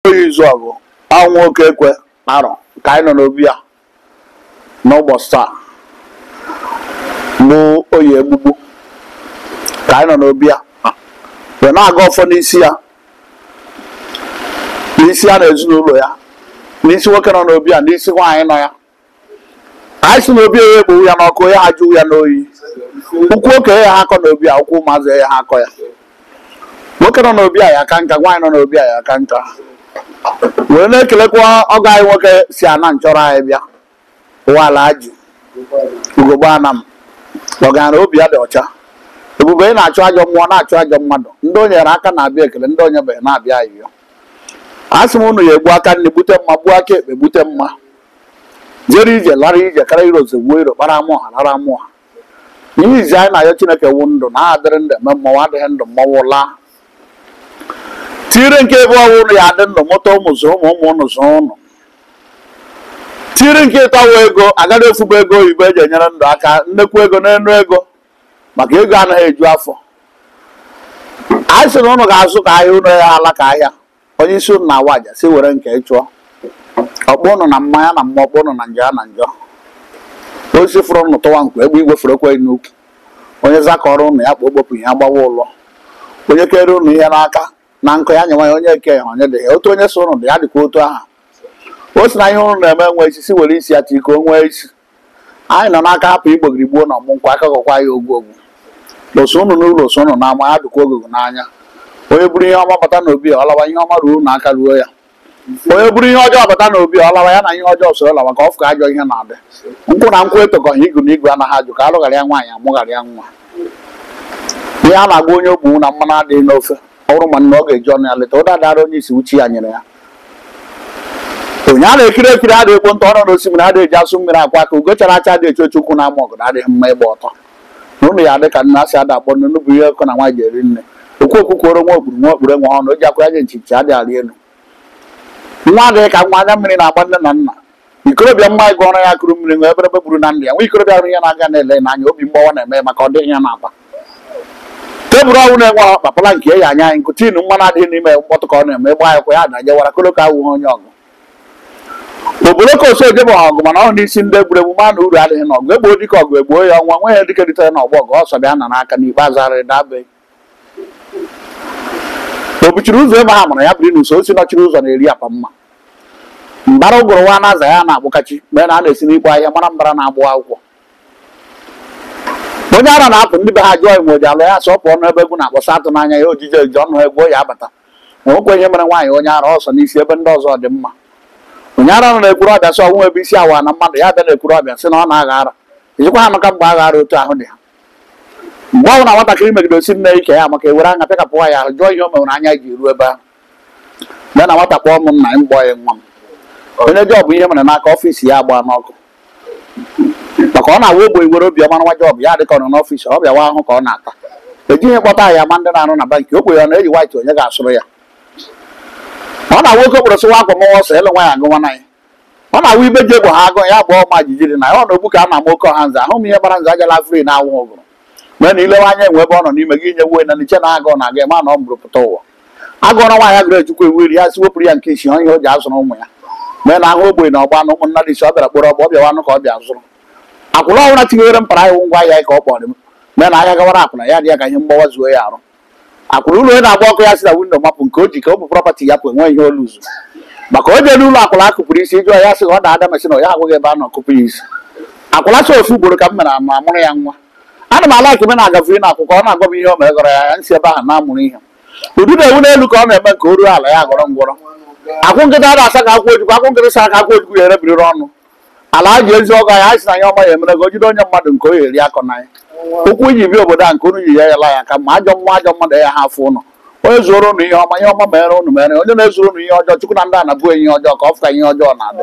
ya izu ọgụ ọnwa oke ekwe arọ ka anyị nọ n'obi a n'ụbọchị taa bụ oyi egbugbu ka anyị nọ n'obi a wee na-aga ọfọ n'isi ya n'isi ya na ezinụlọ ya n'isi nwoke nọ n'obi a n'isi nwaanyị nọ ya anyị si n'obi ya egbowu ya n'ọkụ ya ha jụụ ya n'oyi ụkwụ okenye ya ha akọ n'obi a ụkwụ ụmụazị ya ha akọ ya nwoke nọ n'obi a ya aka nka nwaanyị nọ n'obi a ya aka nka were na-ekelekwa ọgọ anyị nwoke si ana nchọrọ anyị bịa ụwala ajụ ugogbe anam ọgara obi ya dị ọcha ebube ị na-achụ ajọ mmụọ na-achụ ajọ mmadụ ndị o nyere aka na-abịa ekele ndị onye beghị na-abịa ayịyọ a sị m unu ya egbu aka nne gbute mma gbuo aka ekpe gbute mma jere ije lara ije kara iro ozugbo iro kpara amụ ha lara amụ ha ihe izi anyị na-ayọ chineke wu ndụ na adịrị ndụ eme mmọnwụ adịghị ndụ mmọnwụ laa tire nke ebe ọwụ ụnụ ya adị ndụ mụta ụmụ zụ ụmụ ụmụ ụnụ zụ ụnụ tiri nke ịtọwa ego agaghị efuba ego oyibo eji enyere ndụ aka nnekwu ego n'enu ego maka ego anaghị eju afọ anyị sị na ụnụ ga-azụ ka ahịa ụnụ ya ala ka ahịa onye isi ụnụ na-awa aja si were nke ịchụọ ọkpọ ụnụ na mmanya na mmụọ ọkpọ ụnụ na njọ ya na njọ osisi fụrụ ụnụ tụwa nkwa egbe igwe fụrụ ekwe n'ukwu onye zakọrọ ụnụ ya kpa okpopụ ihe agbawa ụlọ onye kere ụnụ ihe n'aka na nkụ ya nyewa ya onye eke ya onye dị ya otu onye so ụnụ dị ya dịkwa otu aha o si na ihe ụnụ na-eme nwe isi si were isi ya tiko nwee isi anyị nọ n'aka hapụ igbogiri gbuo na ọmụ nkwa akakọkwa ya ogwu ogwu lụsụ ụnụ n'ụlọ so ụnụ n'ama ya dịkwa ogogo n'anya onye buru ihe ọma bata n'obi ya ọlawa ihe ọma ruo na aka ruo ya onye buru ihe ọjọọ bata n'obi ya ọlawa ya na ihe ọjọọ soro lawa ka ọ fụka ajọ ihe na-adị nkwụ na nkwụ etokọghị igu na igwe anaghị ajụ ka alụghara ya nwaanyị amụghara ya nwa ihe a na-agba onye ogbu na mmanụ adịghị n'ofe ọ bụrụ ma nna ọ ga-eji ọnụ ya leta ụda dara onye isi uchi ya nyere ya onye a na-ekiri ekiri adịghị ekpo ntọ ọnụ n'osimiri adịghị eji asụ mmiri akwa ka ugo chara acha adịghị eche ochukwu na ama ọgụ na adịghị mma ịgba ọtọ na ụnụ ya adị ka nna asị ada akpọ nnu bụ ihe ọkụ na nwaanyị ji eri nne okwu okwu kworo nwa okpuru nwa okpuru nwa ọnụ o ji akwa ya ji nchichi adịghị arị elu nwa adịghị ka nwa anya mmiri na-agba nne na nna ikorobịa mma ịgụ ọrụ ya kụrụ mmiri nwe eberebe gburu na ndị ya nwa ikorobịa hụrụ ihe na-aga na-ele n'anya obi mgbawa na-eme maka ọ dịghị ya na-aba tebụl ọnwụ na-enwe ọkpapala nke ya anya anyị nkụ tinu mmanụ adịghị n'ime mkpọtụ ka ọ na-eme gba ya kwa ya dajewara koloko awụghị onye ọgụ obodo ka oso ejebe ọgụ mana ọ n'isi ndị egwuregwu ma na uru adịghị n'ọgụ egbuo dike ọgụ egbuo ya ọnwa nwe ya dike ritere n'ọgbọ ọgụ ọsọ bịa na n'aka n'ikpeazụ arịrị dabe o buchiri ụzọ ebe ha mụrụ ya biri n'uso osi nọchiri ụzọ na-eri apa mma mbara ụgụrụ nwa na-aza ya na-akpụkachi mgbe na a na-esi n'ikpo ahịa mara mbara na-agbụ akwụkwọ onye ara na-apụ ndị be ha jụọ ime oji alụ ya sọ pụọ n'ebe egwu na-akpọsa atụ n'anya ya ojije eji ọnụ egwu ya abata nwekwa ihe mere nwaanyị onye ara ọsọ n'isi ebe ndị ọzọ dị mma onye ara nọ na-ekwuru ọbịa sị ọnwụ ebe isi awa na mmadụ ya bịa na-ekwuru ọbịa sị na ọ na-agha ara ejikwa ha maka mgbe agha ara otu ahụ dị ha mgbe ọbụla nwatakịrị megide osi nne ike ya maka ewere anya pịkapụwa ya ahụ jụọ ihe o mewere anya ji ruo ebe ahụ bịa na nwata kpọọ m nna m gbọọ ya nwa m onye ji ọbụ ihe mere n'aka ọfiisi ya agba n'ọkụ maka ọ na-awa ogbo iwere obiọma nwa jọbụ ya dịka ọ nọ n'ọfiisi ọ bịawa ahụ ka ọ na-ata ejighị kpọta ya ma ndị na-arụ na bankị okwe ya na-eji waịtị onye ga-asụrụ ya ọ na-awa oke okporo sịwa akwa mụwa ọsọ ịlụ nwaanyị agụwa na ya ọ na-awa ibe ji egbo ha agụ ya bụ ọma jijiri na ya ọ na ogbu ka a na-ama oke ọha nze ahụ m ihe gbara nze ajala fri na awụ ụgụrụ mgbe na ilewe anya enwe ebe ọ nọ n'ime gị nye wuo na nche na agụ na-aga ma na ọ mụrụ pụta ụwa agụọrọ nwaanyị agụrụ ejikwa iwu iri ya si wepụrụ ya nke isi ihe o ji azụrụ ụmụ ya mgbe na ahụ ogbenye na ọgba na ụmụnna dị isi ọ bịara kpọrọ ọgba ọ bịawanụ ka ọ bịa zụrụ akwụna ọbụla tinyere mpara iwu ngwa ahịa ka ọ kpọrọ m mgbe na ahịa gawara akwụna ya dị ya ka ihe mgbawa zuo ya arụ akwụna ụlọ onye na-agba ọkụ ya si na windo mapụ nke o ji ka ọ bụ prọpati ya pụ enwe ihe olu zu maka o jere ụlọ akwụna akụpụrụ isi jụọ ya sị ka ọ na-ada masị na ya agwaghị ebe a nọ kụpụ ya isi akwụna sị ofu ugboro ka m mere ma mụrụ ya nwa ana m ala ekeme na-agafe ị na-akwụkwọ ọ na-agwa m ihe o mere gọrọ ya ya nsị ebe ahụ na-amụrụ ihe ụdị na-ewu n'elu ka ọ na-eme nke o ruo ala ya gọrọ ngwọrọ akwụ nkịta na-asa ka akwụ ojukwu akwụ nkịta sa ka akwụ ojukwu ya erebiriri ọnụ ala ji ezi ọgọ ya anyị si na ya ọma ya emere ka o jide onye mmadụ nke o ya eri akọ na ya ụkwụ iji bịa obodo a nke unu yi ya yala ya ka ma ajọ mmụọ ajọ mmadụ ya ha afụ ụnụ onye zụrụ ụnụ ihe ọma ihe ọma mere ụnụ mere onye na-ezuru ụnụ ihe ọjọọ chukwu na ndị a na-abụ ihe ọjọọ ka ọ fụka ihe ọjọọ na-adị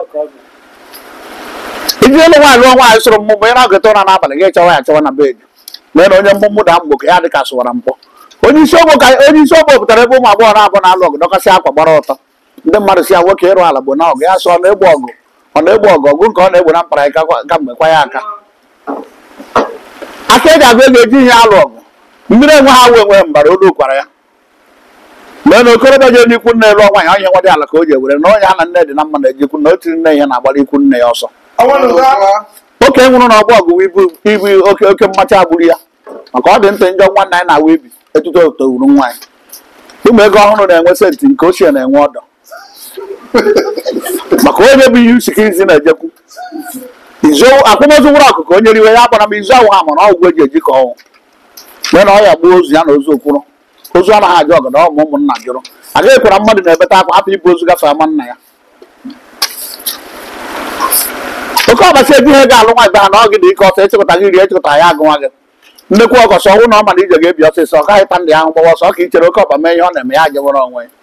iji elu nwaanyị lụọ nwaanyị sụrụ mmụmụ ị na-agụta ụra n'abalị ga echewa ya achọwa na bed mee na onye mmụmụ da mgbo ka ya dị ka sụwara mpọ onye isi ogbo ka onye isi ogbo pụtara ebe ụmụ agbọghọ na-abụ na-alụ ọgụ dọkasị akwa gbara ọtọ ndị mmadụ si ya nwoke ịrụ ala bụ na ọgụ ya sọ ọ na-egbu ọgụ ọ na-egbu ọgụ ọgụ nke ọ na-egbu na mpara ka mgbe kwa ya aka aka eji agụ ego eji ihe alụ ọgụ mmiri enwe ha wee nwee mbara olu kwara ya mgbe na okorobịa je n'ikwu nne lụọ nwaanyị onye nwa dị ala ka o ji ewere na onye ha na nne dị na mma na-ejikwu na o tiri nne ihe na-agbara ikwu nne ya ọsọ oke nwụrụ na ọgbọ ọgụ ibu ibu oke oke mmacha agburu ya maka ọ dị ntị njọ nwanne anyị na-awa ibi etuto towuru nwaanyị ụmụ ego ọhụrụ na-enwe senti nke ochie na-enwe ọdọ maka onye bụ ihe usike izi na-ejekwu izu akwụmozu nwụrụ ọkụkọ onye riwe ya gbara m izu ahụ ha mana ọgwụ eji eji ka ọnwụ mgbe na ọya gbuo ozu ya na ozu okwuru ozu anaghị ajụ ọgọdọ ọmụ ụmụnna jụrụ agaghị ekwara mmadụ na-ebeta akwa hapụ ibu ozu gafee ama nna ya oke ọbasi eji ihe ga-alụ nwa ibe ha na ọ gị dị ike ọsọ ịchịkọta gị rie ịchịkọta ya agụnwa gị nnekwu ọgọsọ ọnwụ na ọ mana ije ga-ebi ọsịsọ ọ gaghị ta ndị ahụ gbawa ọsọ ka i chere oke ọba mee ihe ọ na-eme ya jewere onwe ya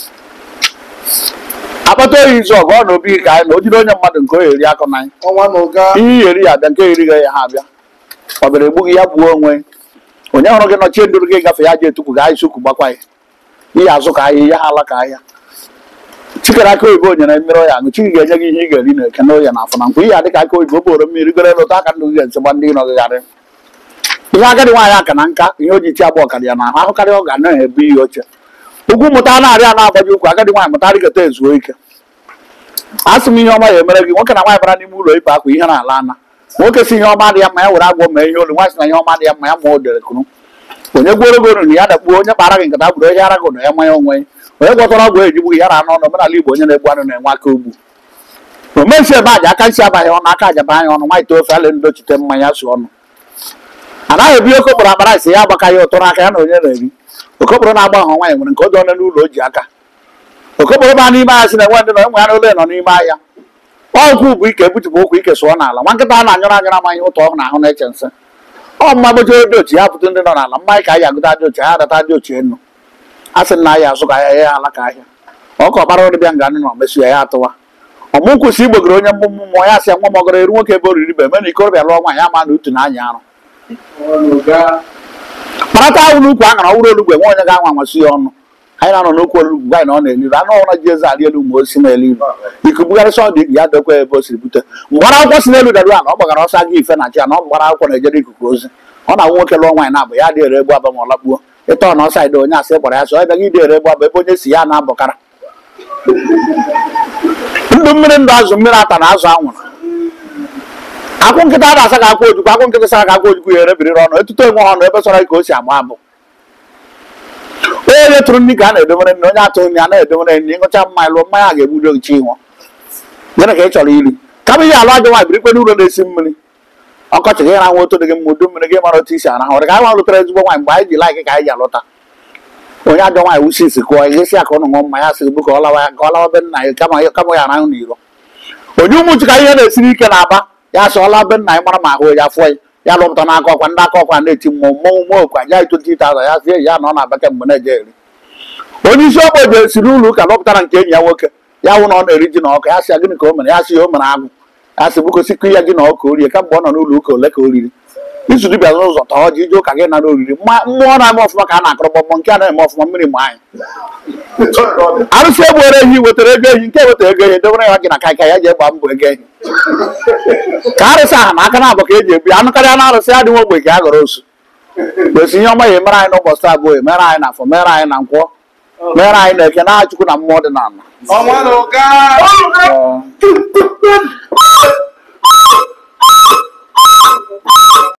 akpata oyi izu ọgụ ọ na obi ka anyị na o jide onye mmadụ nke o eri akọ na anyị ọnwa na ụga ihe i yeri ya abịa nke erighị ya ha abịa ọ bịara egbughị ya gbuo onwe onye hụrụ gị nọchie ndụrụ gị gafe ya ji etukwu ga anyị sukwu gbakwa ya ihe azụ ka ahịa ihe ha ala ka ahịa chikere aka oyibo nyere mmiri ọya aṅụ chiki ga-enye gị ihe ị ga-eri na eke na oya na afọ na nkwụ ihe adịka aka oyibo boro mmiri goro lụta aka ndụ gị ga-esi gba ndị nọ gị gharị ihe agadi nwaanyị aka na nka ihe o ji chi agba ọkara ya na ahụ ahụkarị ọ ga na-ebu ihe oche ugwu mụta na-arị a na-agbaji ụkwụ agadi nwaanyị mụta rịgata ezuo ike a sị m ihe ọma ya emere gị nwoke na nwaanyị bara n'ime ụlọ ibe akwa ihe na-ala ana nwoke si ihe ọma dị ya mma ya were agwọ mee ihe olu nwaanyị sị na ihe ọma dị ya mma ya ma o dere kunu onye gworo goro na ya dakpuo onye kpara gị nkata gburu onye ara gị na ya manya onwe ya onye gwọtara ọgwụ ejigbu ya na anụ ọnụ omenala igbo onye na-egbu anụ na-enwe aka ugbu omensi ebe aja aka nsi abaghị ọnụ aka ajaba anya ọnụ nwaanyị tofe ale ndochite mmanya su ọnụ anaghị ebi okokporo akpara isi ya agbaka ya ụtọ n'aka ya na onye na-eri okokporo na-agba ahụ nwaanyị nwere nke ọ dị ọnụ n'ụlọ o ji aka okokporo ba n'ime ahịa si na enwe ndị nọ enwe ya n'ụlọ nọ n'ime ahịa ọgwụ bụ ike ebutupụ okwu ike sụọ n'ala nwa nkịta a na-anyụrụ anyụrụ amaghị ụtọ ọhụrụ ahụ na-eche nsị ọ mma gbojere dị ochi ya pụta ndị nọ n'ala mmanya ka anyị agụta dị ochi ha adata dị ochi enu a sị na ahịa azụ ka ahịa ya ala ka ahịa ọ ka ọkpara ọdịbịa nga nọ mesu ya ya atụwa ọmụ kwụsị igbogoro onye mmụmụ mmụọ ya sị nwa mọgoro eru nwoke ebe oriri be eme na ikorobịa lụọ nwaanyị ama na utu na anya arụ ọnwa na ụga kparata ahụ n'ukwu a ṅara ọhụrụ olugbo enwe onye ga-anwa amasị ya ọnụ anyị na-anọ n'okwu olugbo gwa anyị na ọ na-eliru anụ ọhụrụ ji eze arị elu ma o si na-eliru ikubugharịsị ọ dị ya dokwa ebe o siri bute mgbara akwụkwọ si n'elu daru ala ọ gbagara ọsọ aga ife na chi ya na ọ gbara akwụkwọ na-ejere ikuku ozi ọ na-awụ nwoke lụọ nwaanyị na-abụ ya dị ere egbu aba ma ọ lakpuo ịtọ na ọsa ide onye asị gbara ya sọ ọ bịaghị ide ere egbu aba ebe onye si ya na-abọkara ndụ mmiri ndụ azụ mmiri ata na azụ anwụrụ akwụ nkịta a na-asa ka akwụ ojukwu akwụ nkịta sara ka akwụ ojukwu ya erebiriri ọnụ etuto enwe ọnụ ebe sọrọ ka o si agba abụ onye tụrụ nri ka a na-edobere nri onye atụrụ nri a na-edobere nri ịṅụcha mmanya lụọ mmanya a ga-egbudo gị chi ịnwụ gịnị ka ị chọrọ iri kama ihe alụ ajọ nwaanyị birikwe n'ụlọ na-esi mmiri ọkọchị gị rahụ otu dị gị mma udu mmiri gị mara otu isi arahụ ọrụ ka anyị nwa lụtara ezigbo nwaanyị mgbe anyị ji laịkị ka anyị ji alụta onye ajọ nwaanyị wusi isi kụọ ihe si aka ụnụ ṅụọ mmanya sị bụ ka ọ lawa ka ọ lawa be nna ya kama kama ya arahụ n'iro onye ụmụchi ka ihe na-esiri ike na-aba ya sị ọla be nna ya mara ma ahụ ya afọ ya ya lụpụta n'aka ọkwa ndị aka ọkwa na-eti mmụọ mmọnwụ mmụọ okwa ya itoti taza ya sie ya na ọ na-abịa kemgbe na-eje eri onye isi ọkpọ je siri ụlọ ụka lọpụtara nke enyi ya nwoke ya hụ na ọ na-eri ji na ọka ya sị ya gịnị ka o mere ya sị ya o mere agụ ya sị bụko sikụ ya gị na ọka orie kamgbe ọ nọ n'ụlọ ụka ole ka o riri izu dibịa n'ụzọ tọọ ji ije ụka gị nara oriri mma- mmụọ na-eme ọfụma ka a na-akọrọ gbọmgbọ nke a na-eme ọfụma mmiri ma anyị arụsị egbuere ehi wetara ego ehi nke wetara ego ehi dobere ya gị na kaịka ya ji egba mbọ ego ehi ka arụsị ahụ na aka na-abụ ka eji ebu ya anụ karịa na arụsị adịghị ogbe ka a gọrọ osu kwesị ihe ọma ya emere anyị n'ụbọchị taa abụọ emere anyị na afọ mere anyị na nkwọ mere anyị na eke na chukwu na mmụọ dị n'ala ọnwa na ụga Ọ.